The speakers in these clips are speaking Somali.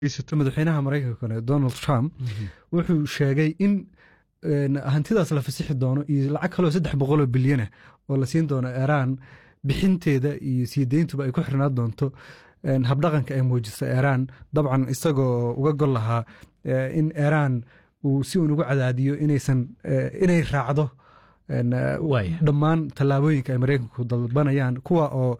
haysato madaxweynaha maraykanka donald trump wuxuu sheegay in hantidaas la fasixi doono iyo lacag kaloo saddex boqoloo bilyana oo la siin doono iiraan bixinteeda iyo sii deyntuba ay ku xirnaan doonto habdhaqanka ay muujiso iiraan dabcan isagoo uga gol lahaa in iiraan uu si uun ugu cadaadiyo inaysan inay raacdo dhammaan tallaabooyinka ay maraykanku dalbanayaan kuwa oo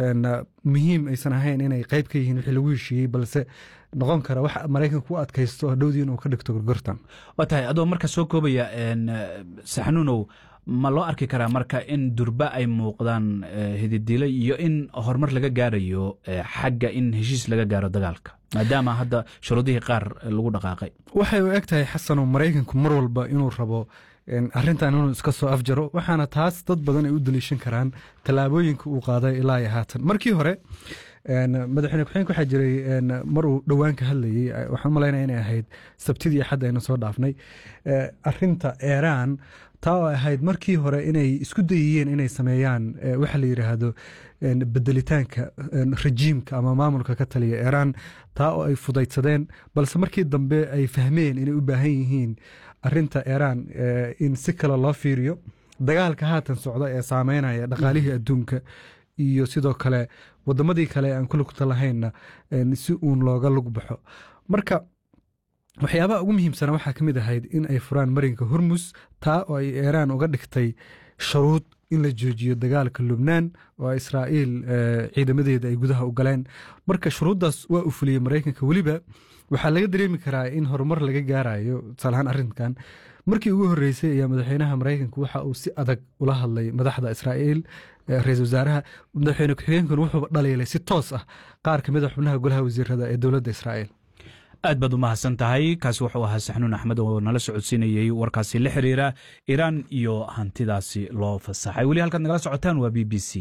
muhiim aysan ahayn inay qayb ka yihiin wixii lagu heshiiyey balse noqon kara wax maraykanku u adkaysto hadhowdii inuu ka dhigto gorgortan waa tahay adoo marka soo koobaya saxnuunow ma loo arki karaa marka in durba ay muuqdaan hididilo iyo in horumar laga gaarayo xagga in heshiis laga gaaro dagaalka maadaama hadda shuruudihii qaar lagu dhaqaaqay waxay u eg tahay xasano maraykanku mar walba inuu rabo arrintan inuu iska soo afjaro waxaana taas dad badan ay u daliishan karaan tallaabooyinka uu qaaday ilaa iyo haatan markii hore madaxweyne ku-xigeenka waxaa jiray mar uu dhowaan ka hadlayey waxaan malaynaya inay ahayd sabtidii axadda aynu soo dhaafnay arinta iiraan taa oo ahayd markii hore inay isku dayiyeen inay sameeyaan waxa la yidhaahdo bedelitaanka rejiimka ama maamulka ka taliya iiraan taa oo ay fudaydsadeen balse markii dambe ay fahmeen inay u baahan yihiin arinta iiraan in si kale loo fiiriyo dagaalka haatan socda ee saameynaya dhaqaalihii adduunka iyo sidoo kale wadamadii kale aan ku lugta lahaynna si uun looga lug baxo marka waxyaabaha ugu muhiimsana waxaa ka mid ahayd in ay furaan marinka hormus taa oo ay iiraan uga dhigtay sharuud in la joojiyo dagaalka lubnaan oo israa'iil ciidamadeeda ay gudaha u galeen marka shuruuddaas waa u fuliyey maraykanka weliba waxaa laga dareemi karaa in horumar laga gaarayo tusaalahaan arrinkan markii ugu horreysay ayaa madaxweynaha maraykanka waxa uu si adag ula hadlay madaxda israa'iil ra-isul wasaaraha madaxweyne ku-xigeenkuna wuxuu dhaliilay si toos ah qaar ka mid a xubnaha golaha wasiirada ee dowladda israa'iil aad baad u mahadsan tahay kaasi wuxuu ahaa saxnuun axmed oo nala socodsiinayey warkaasi la xiriira iiraan iyo hantidaasi loo fasaxay weli halkaad nagala socotaan waa b b c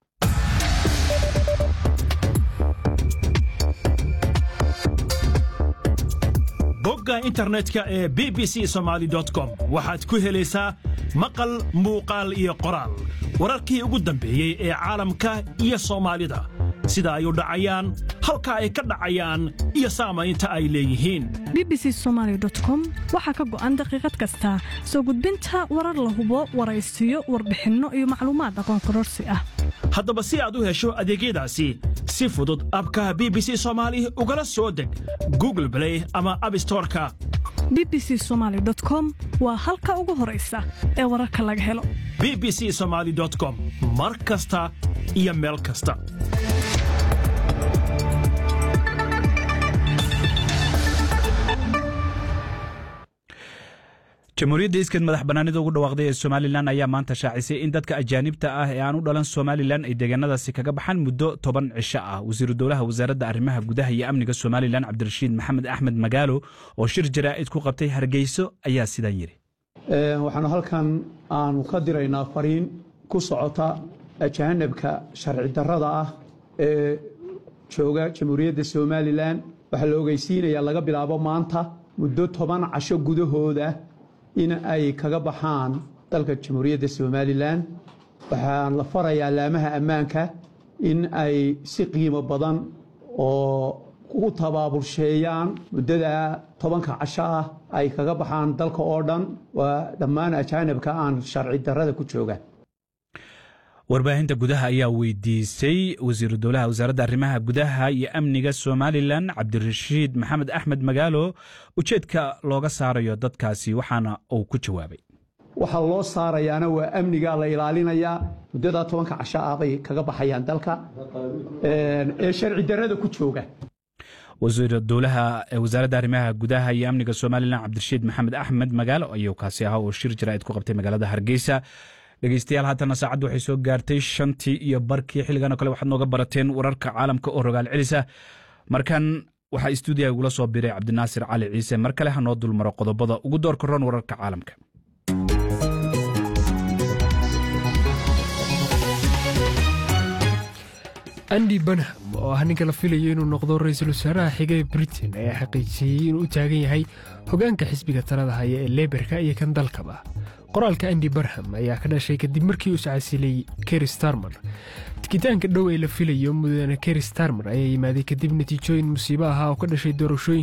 bogga internetka ee b b c somaali com waxaad ku helaysaa maqal muuqaal iyo qoraal wararkii ugu dambeeyey ee caalamka iyo soomaalida sida ay u dhacayaan halka ay ka dhacayaan iyo saamaynta ay leeyihiin b b c somaali com waxaa ka go'an daqiiqad kasta soo gudbinta warar la hubo waraysiyo warbixinno iyo macluumaad aqoon kororsi ah haddaba si aad u hesho adeegyadaasi si fudud abka b b c soomaali ugala soo deg google blay ama abstoreka b b c somaali com waa halka ugu horaysa ee wararka laga helo b b c somaali com mar kasta iyo meel kasta jamhuuriyadda iskeed madax bannaanida ugu dhawaaqday ee somalilan ayaa maanta shaacisay in dadka ajaanibta ah ee aan u dhalan somalilan ay deegaanadaasi kaga baxaan muddo toban cisho ah wasiiru dowlaha wasaaradda arrimaha gudaha iyo amniga somalilan cabdirashiid maxamed axmed magaalo oo shir jaraa'id ku qabtay hargeyso ayaa sidaan yidhi waxaanu halkan aanu ka diraynaa fariin ku socota ajaanibka sharci darrada ah ee jooga jamhuuriyadda somalilan waxaa la ogeysiinayaa laga bilaabo maanta muddo toban casho gudahooda in ay kaga baxaan dalka jamhuuriyadda somalilan waxaan la farayaa laamaha ammaanka in ay si qiimo badan oo ugu tabaabulsheeyaan muddada tobanka casho ah ay kaga baxaan dalka oo dhan waa dhammaan ajaanibka aan sharci darrada ku jooga warbaahinta gudaha ayaa weydiisay wasiiru dowlaha wasaaradda arrimaha gudaha iyo amniga somalilan cabdirashiid maxamed axmed magaalo ujeedka looga saarayo dadkaasi waxaana uu ku jawaabay waxaa loo saarayaana waa amniga la ilaalinayaa muddadaa tobanka casho ah bay kaga baxayaan dalka ee sharci darrada ku jooga wasiir dowlaha wasaaradda arrimaha gudaha iyo amniga somalilan cabdirashiid maxamed axmed magaalo ayuu kaasi ahaa oo shir jaraa'id ku qabtay magaalada hargeysa dhegeystayaal haatana saacaddu waxay soo gaartay shantii iyo barkii xilligan oo kale waxaad nooga barateen wararka caalamka oo rogaal celisa markan waxaa istuudiyaha igula soo biray cabdinaasir cali ciise mar kale ha noo dulmaro qodobada ugu doorka roon wararka caalamka andi banham oo ah ninka la filayo inuu noqdo ra-iisul wasaaraha xiga ee britain ayaa xaqiijiyey inuu u taagan yahay hoggaanka xisbiga talada haya ee leberka iyo kan dalkaba qoraalka andi barham ayaa ka dhashay kadib markii uu iscasilay keri starmer tikitaanka dhow ee la filayo mudane keri starmer ayaa yimaaday kadib natiijooyin musiibo ahaa oo ka dhashay doorashooyin